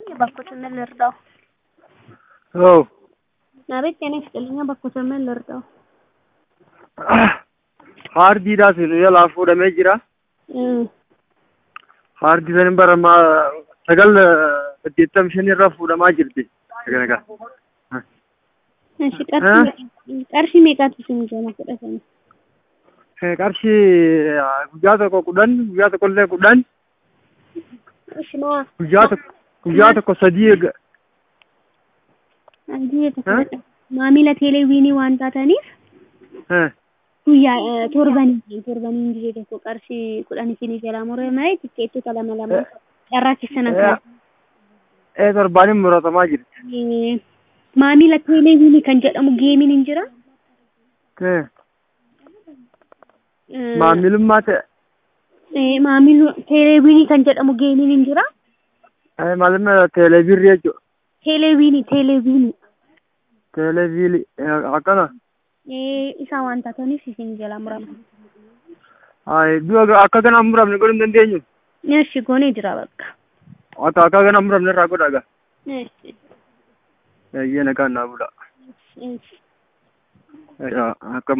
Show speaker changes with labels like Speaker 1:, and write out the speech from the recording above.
Speaker 1: እባክዎትን ምን ልርዳው?
Speaker 2: አዎ
Speaker 1: አቤት ጤና ይስጥልኝ እባክዎትን ምን ልርዳው?
Speaker 2: Haardiidhaas jalaa fuudhamee jira. Haardii sanin bara ammaa sagal saddeettamii shan irraa fuudhamaa jirti. Egaa
Speaker 1: እሺ qarshii qarshii meeqaatu isin jala fudhatame?
Speaker 2: qarshii guyyaa tokko kudhan guyyaa tokko illee kudhan
Speaker 1: እሺ maa
Speaker 2: guyyaa tokko guyyaa tokko sadii eega-
Speaker 1: Anjii tokko maamila teeleviinii waan taataniif
Speaker 2: eh,
Speaker 1: guyyaa torbanii torbaniin gisee tokko qarshii kudhan isinii jalaa murame tikkeettota lama lama carraa keessan akka
Speaker 2: ee torbaaniin muratamaa jirti.
Speaker 1: maamila teeleviinii kan jedhamu geemiin hin jira.
Speaker 2: Eh, Maamilummaa ta'e
Speaker 1: maamila teeleviinii kan jedhamu geemiin hin jira.
Speaker 2: eh, maalummaa teeleviirrii jechuudha.
Speaker 1: Teeleviinii teeleviinii
Speaker 2: Teeleviirii akkana.
Speaker 1: isaa waan taataniif isin jalaa murama.
Speaker 2: Hayi du'a akka kana hin muramne godhuu hin dandeenyu.
Speaker 1: Eshi goonee jira bakka.
Speaker 2: Akka akka kana hin muramne irraa godha gaa.
Speaker 1: Eshi.
Speaker 2: Eeyyee nagaan naa bula.
Speaker 1: Eshi.
Speaker 2: Akka